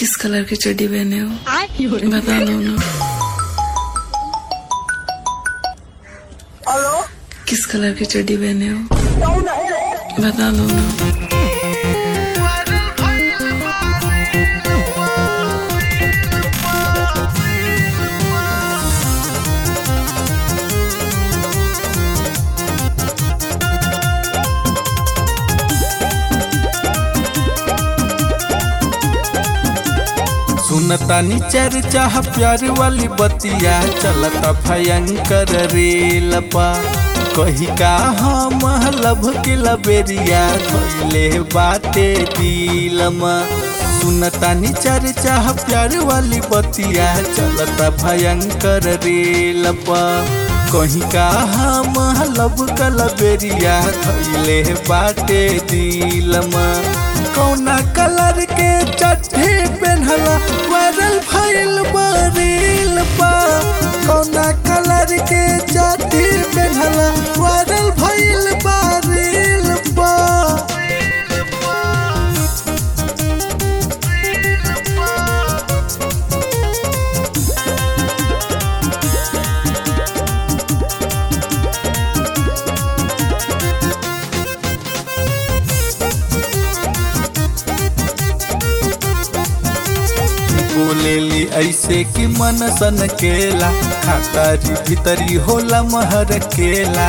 किस colour की चड्डी पहने हो बता दो ना हेलो किस कलर की चड्डी पहने हो कौन है बता दो ना सुनतानी चर्चा प्यार वाली बतिया चलता भयंकर रेलपा कही का हम लभ के लबेरिया धोइले बाटे दिलमा सुनतानी चर्चा प्यार वाली बतिया चलता भयंकर रेलपा कहीं का हम लब कलबेरिया धोइले बाटे दिलमा कौना कलर के चट्टी पेन्हला वायरल भइल बरील पा कौना कलर के चट्टी पेन्हला वायरल भइल बरील पा बोलेली ऐसे कि मन सन केला खातारी भीतरी होला महर केला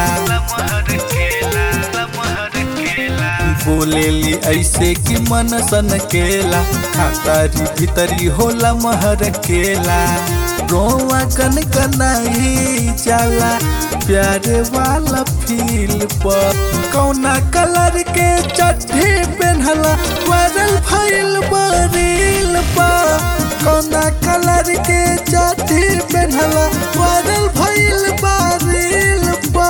बोलेली ऐसे कि मन सन केला खातारी भीतरी होला महर केला रोवा कन कनाई जाला प्यारे वाला फील पर कौना कलर के चट्टी पेन्हला वायरल भइल बरील पा कौना कलर के चट्टी पेन्हला वायरल भइल बरील पा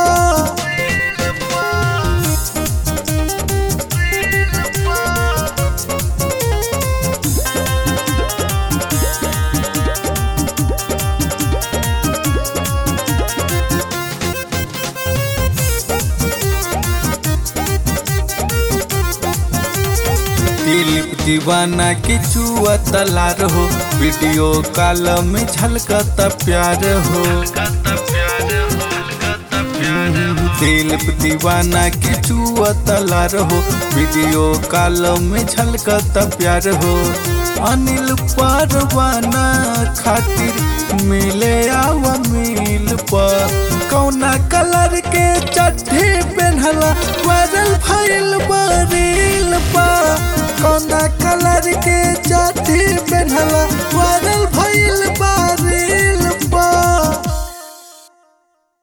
दिलीप दीवाना के चुआ तलार हो वीडियो कॉल में झलकता प्यार हो दिलीप दीवाना के चुआ तलार हो वीडियो कॉल में झलकता प्यार हो अनिल परवाना खातिर मिले आवा मिल पर कौना कलर के चट्टी पेन्हला वायरल भइल बरील पा कौना कलर के चट्टी पेन्हला